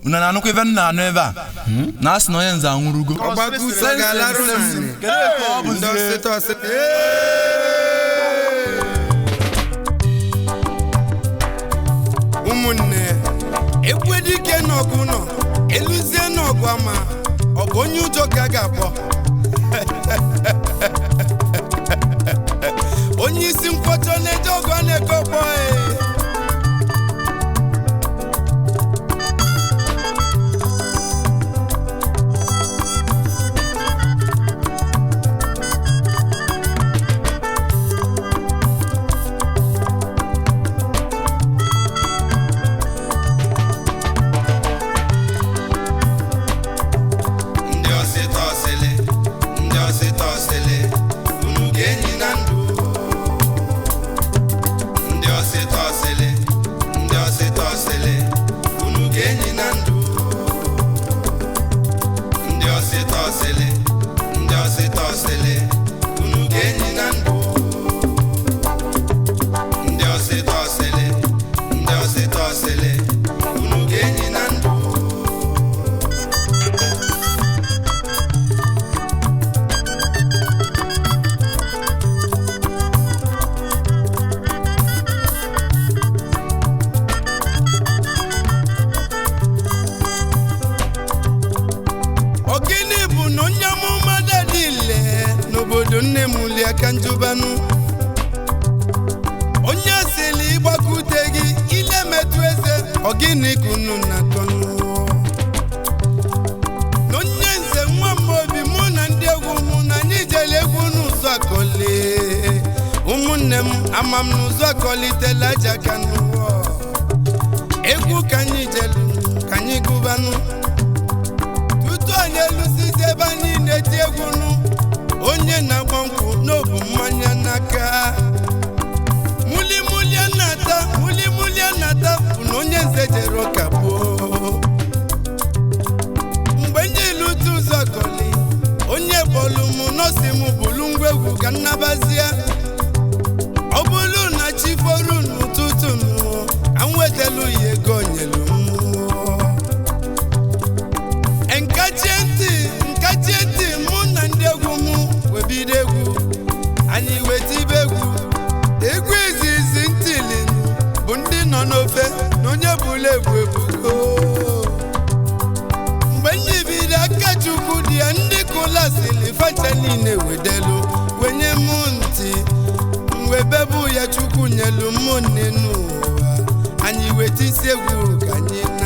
unu na-anụkwa ife m na-anụ ebe a na asị na onye nze anwụrụgo ọgbakọ ụsọ ga-alarụ na nsị Kedu etu ọ bụzie? ndị ọsịta ọsịta ụmụnne ekwedike n'ọgụ nọ eluzie n'ọgụ ama ọ bụ onye ụjọ ka a ga-akpọ onye isi nkwọcha na-eje ọgụ a na-eke ọkpọ ee. ndị ọsịta ọsịlị ndị ọsịta ọsịlị unu ga-enyi na ndụ ndị ọsịta ọsịlị ndị ọsịta ọsịlị unu ga-enyi na ndụ ndị ọsịta ọsịlị ndị ọsịta ọsịlị unu ga-enyi na ndụ ndị ọsịta ọsịlị ndị ọsịta ọsịlị unu ga-enyi na ndụ Ogini bụ na onye amụma dadile n'obodo nne m lie aka njubanụ onye sili ịgbakute gị ile metụ eze ogini kunu na tọnụ na onye nze nwa m obi mụ na ndị egwu mụ na anyị jere egwu n'ụzọ akọli ụmụnne m ama m n'ụzọ akọlitela aja ka n'ụwa egwu ka anyị jelu ka anyị gụbanụ tutu anyị elusizi ebe anyị na-eti egwu nụ onye na-agba nkwụ n'obu mmanya n'aka mulimuli na-ata mulimuli na-ata bụ na onye nze jere ụka gboo mgbe ndị ilu tu ụzọ kọli onye bọọlụ m nọsi m bụlu ngwa egwu ka nnabazie ọ bụrụ na chi foru n'ụtụtụ nụ ka m wetelu ya ego nyelu m nkachie ntị nkachie ntị mụ na ndị egwu m webido egwu anyị wetibe egwu egwu izizi ntili bụ ndị nọ n'ofe na onye bụla egwu ebugo mgbe ndị bido aka chukwu dị ya ndị kụlasili facha niile wedelu wenye m ntị mwebebụ ya chukwu nyelu m nne n'ụwa anyị wetisi egwu ka anyị na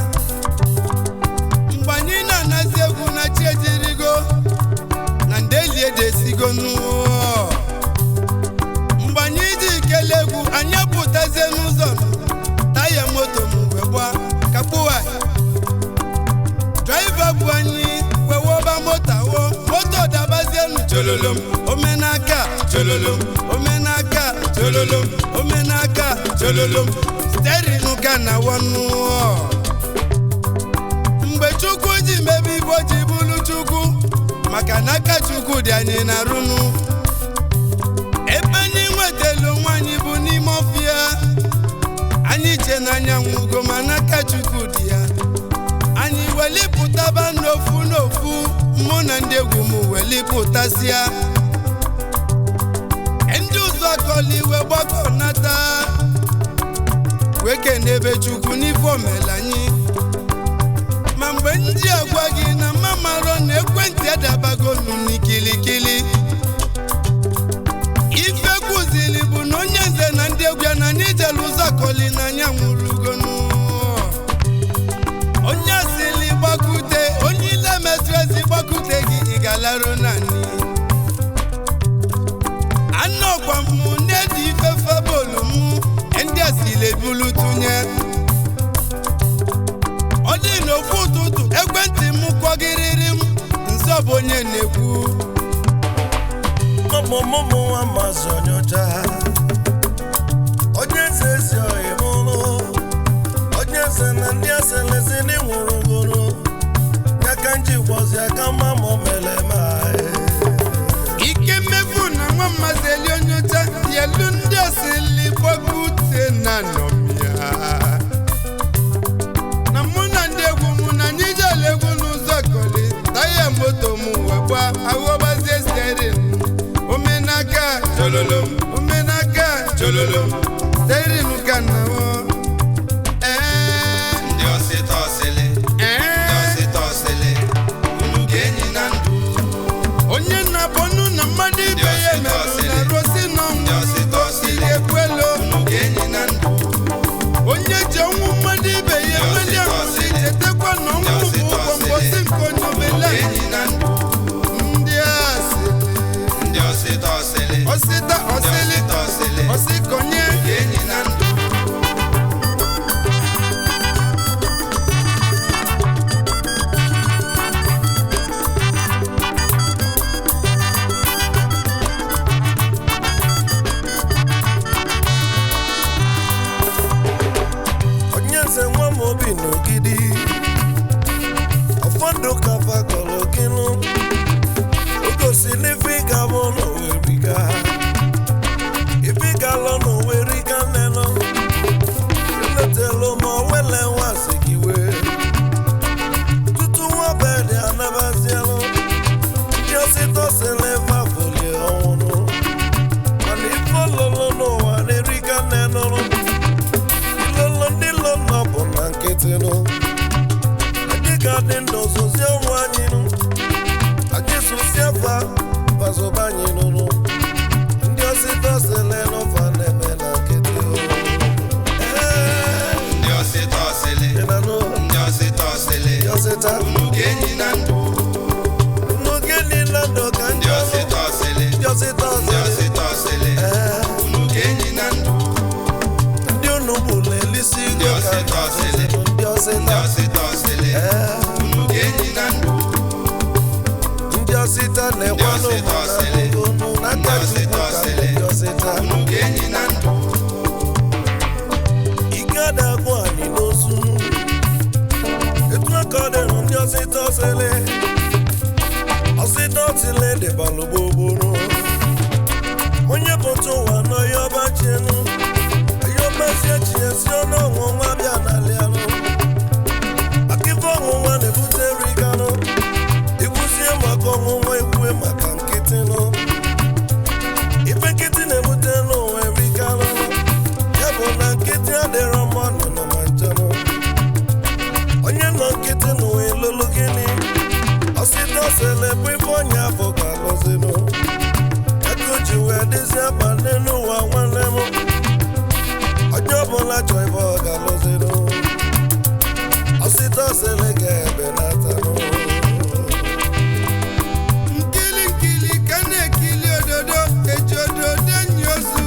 mgbe anyị na-anazi egwu na chi ejirigo na ndeli edesigo n'ụọ mgbe anyị ji kele egwu anyị pụtazie n'ụzọ taya moto m wee gba kakpuwa draiva bụ anyị wee wọba moto awọ moto dabazienu chololom omenaka chololom omenaka chololom omenaka chololom sterinu ka na wọnụọ mgbe chukwu ji mebe ibo ji bụrụ chukwu maka na aka chukwu dị anyị na rụnụ ebe anyị nwetelu nwaanyị bụ n'ime ọfịa anyị che n'anyanwụ ugo ma n'aka chukwu dị ya anyị welipụtaba n'ofu n'ofu mụ na ndị egwu m welipụtasịa ndị ụzọ kọli wee gbakọ nata wee kenebe chukwu n'ife omela anyị ma mgbe ndị agwa gị na mamarọ na ekwentị adabago nụ n'ikilikili ife kwuzili bụ na onye nze na ndị egwu ya na anyị jere ụzọ kọli na anya nwụrụgonu onye asili gbakute onye ile metụ ezi gbakute gị ị ga-alarụ naanị anọkwa m na-edi ife febolu m ndị asili ebulu tụnye ọ dị n'ofu ụtụtụ ekwentị m kwọgịrịrị m nsọ bụ onye na-ekwu ọmụmụmụ nwa mazị onyocha onye eze ezi ohi mụrụ onye eze na ndị aselezi n'ịnwụrụ goro ya ka nji gwazi aka mma ma o mere ma ike mmefu na nwa mmasị eli onyocha yelu ndị asili gbakute na nọmịa na mụ na ndị egwu ụgba aghọbazie sterin omenaka jololom omenaka jololom sterin ka na ọ ee ndị ọsịta ọsịlị ndị ee ọsịta ọsịlị unu ga-enyi na ndụ onye na-abọnụ na mmadụ ibe ya merụ na rosi Ndị ọsịta n'ọnwụ ọsịlị. osiri ekwelo unu ga-enyi na ndụ onye ji ọnwụ mmadụ ibe ya Ndị mmadụ ọsịta ahụ si ọsịlị. chetakwa na ọnwụ bụ ọsịta ụgwọ ọsịlị. mbosi nke onye unu omele ga-enyi na ndụ ndị asịrị ndị ọsịta ọsịlị ọsịta ndị ọsịlị ọsịta ọsịlị ọsịkonye ga-enyi na ndụ onye nze nwa m obi n'ogidi ụfọdụ ka fagọrọ gịnụ o gosiri ife ịga bụ n'oweriga ife ịgalụ n'oweriga nenụ eletelu ma wele nwazi gị wee tutu nwa bedị anabazielụ ndị osita sịrị fafoli ọnwụnụ mana ife ololo n'ụwa na-eriga nenụrụ ilolo ndị lo nọ bụ na nkịtị nụ anyị ga-adị ndụ sozi ụmụ anyị nụ anyị sosie fa bazoba anyị nụnụ ndị osita sele n'ụfa na-eme na nkịtị o. Ee, ndị ọsịta ọsịlị ị na nụ ndị ọsịta ọsịlị ndị osita unu ga-enyi na ndụ n'oge niile ndụ ka ndị ndị ọsịta ọsịlị ndị osita ndị sele ọsịta ọsịlị ee unu ga-enyi na ndụ ndị unu bụla elisi Ndị igo ka osita ọsịlị. ndị ndị osita ọsịta ọsịlị ee unu ga-enyi na ndụ ndị osita na-ekwanụ Ndị osita ọsịlị. unu n'aka Ndị osita Chukwu ka ọsịlị. ndị osita unu ga-enyi na ndụ ike adagbu anyị n'ozu etu aka ọ dịrị ndị ọsịta ọsịlị ọsịta ọsịlị dịbalụ gbogboro onye pụta ụwa nọ ya ọba chienu ayọbazie chiesi ọnụ ọnwụnwa bịa n'alịanụ akịfa ọnwụnwa na-ebute riganụ ikwuzie maka ọnwụnwa ekwue maka nkịtị nụ ife nkịtị na-ebute n'ụwa eriganụ ya bụ na nkịtị adịrọ mma nọ ma njenụ onye nọ nkịtị n'ụwa elolu gịnị ọsịta ọsịlị bụ ife onye afọ ga-alụzinụ ego ji wee dịzie mkpa n'elu ụwa nwanne m onye ọbụla chọ ife ọ ga-alụzinụ ọsịta ọsịlị ga-ebenatanụ nkili nkili ka na-ekili ododo eji ododo enyi ozu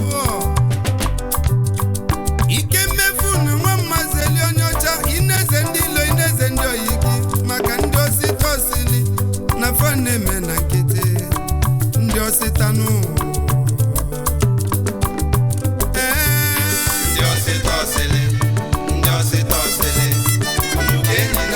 ike mmefu na nwa mmazeli onye ọcha ineze ndị ilo ineze ndị oyi gị maka ndị osita osili na fa na-eme na nkịtị ndị osita nụ ee ndị ọsịta ọsịlị ndị ọsịta ọsịlị unu ga-enyi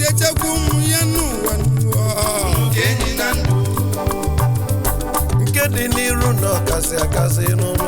ga-echekwa ụmụ ya n'ụwa n'ụwa nke dị n'iru na ọkasị akasị nụ